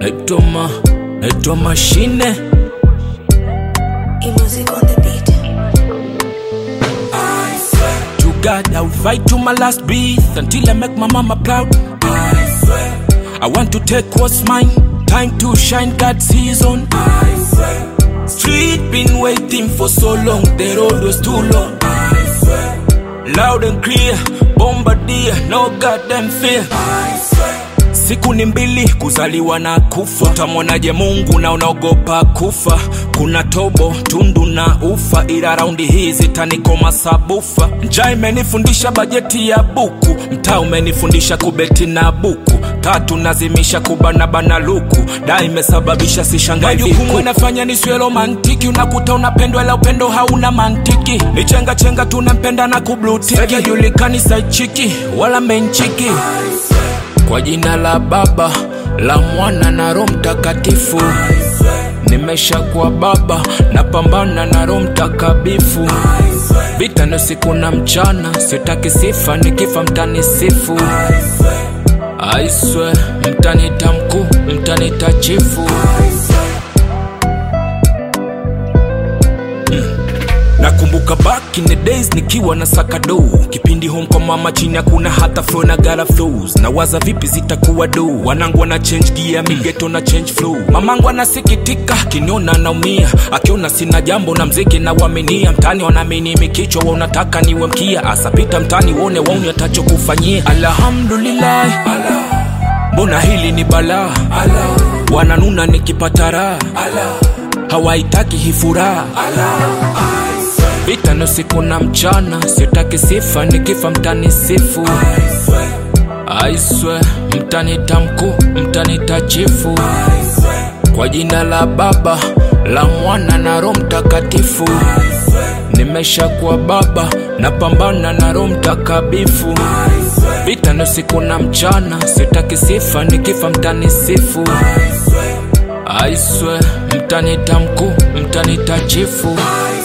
naitwa naitwa mashine E-music on the beat. to God I'll fight to my last breath until I make my mama proud I swear I want to take what's mine time to shine God's season I swear Street been waiting for so long the road was too long I swear Loud and clear bombardier no goddamn fear I swear Siku ni mbili kuzaliwa na kufa, utamwonaje Mungu na unaogopa kufa? Kuna tobo tundu na ufa, ila raundi hii zitanikoma sabufa. Njaa imenifundisha bajeti ya buku, mtaa umenifundisha kubeti na buku tatu nazimisha kubanabana luku da imesababisha sishangai majukumu inafanya nisiwe romantiki unakuta unapendwa ila upendo hauna mantiki ni chenga chenga tunampenda na kublutiki julikani saichiki wala menchiki kwa jina la Baba la Mwana na Roho Mtakatifu, nimeshakuwa baba, napambana na Roho Mtakabifu. Vita ni usiku na mchana, sitaki sifa, nikifa mtanisifu. I swear, mtanita mkuu, mtanita chifu. nakumbuka back in the days nikiwa na sakado kipindi home kwa mama chini hakuna hata flow na gara flows na waza vipi zitakuwa do wanangu wana change gear migeto na change flow mamangu anasikitika kiniona naumia akiona sina jambo na mziki na waminia mtani wanaamini mikichwa wa unataka niwe mkia asapita mtani wone wauni atachokufanyia alhamdulillah mbona hili ni balaa wananuna nikipata raha hawaitaki hii furaha vita ni usiku na mchana, sitaki sifa, nikifa mtanisifu. I swear, mtanita mkuu, mtanita chifu. Kwa jina la Baba la Mwana na Roho Mtakatifu, nimeshakuwa baba, napambana na Roho Mtakabifu. Vita ni usiku na mchana, sitaki sifa, nikifa mtanisifu. I swear, mtanita mkuu, mtanita chifu.